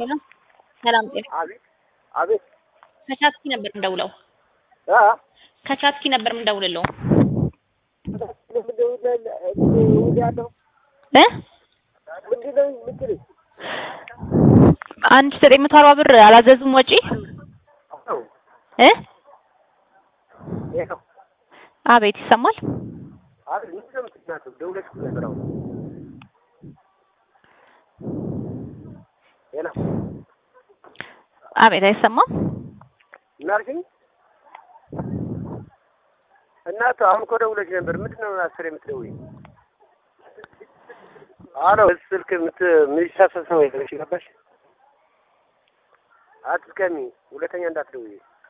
ሄሎ ሰላም ጤና አቤት አቤት ከቻትኪ ነበር የምደውለው አ ከቻትኪ ነበር የምደውልለው ያለው እ ምንድን ነው የምትለኝ? አንድ ዘጠኝ መቶ አርባ ብር አላዘዙም ወጪ አዎ እ ይሄ ነው። አቤት ይሰማል አቤት ምንድን ነው የምትናገረው? ደውለሽ እኮ ነበር አሁን። ሄሎ አቤት አይሰማም ምን አልሽኝ? እናቱ አሁን እኮ ደውለሽ ነበር። ምንድን ነው አስር የምትደውይኝ? አሎ ስልክ የምት የሚሳሰብ ሰው የለሽ ገባሽ? አትስከሚ። ሁለተኛ እንዳትደውይ